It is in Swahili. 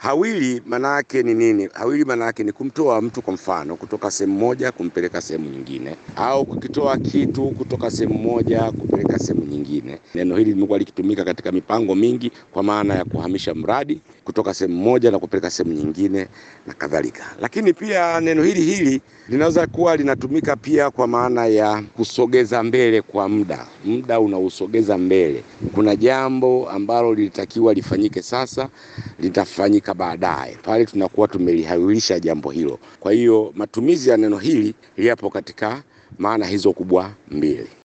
Hawili maana yake ni nini? Hawili maana yake ni kumtoa mtu kwa mfano kutoka sehemu moja kumpeleka sehemu nyingine, au kukitoa kitu kutoka sehemu moja kupeleka sehemu nyingine. Neno hili limekuwa likitumika katika mipango mingi kwa maana ya kuhamisha mradi kutoka sehemu moja na kupeleka sehemu nyingine na kadhalika. Lakini pia neno hili hili linaweza kuwa linatumika pia kwa maana ya kusogeza mbele kwa muda, muda unausogeza mbele. Kuna jambo ambalo lilitakiwa lifanyike sasa, litafanyika baadaye, pale tunakuwa tumelihawilisha jambo hilo. Kwa hiyo matumizi ya neno hili yapo katika maana hizo kubwa mbili.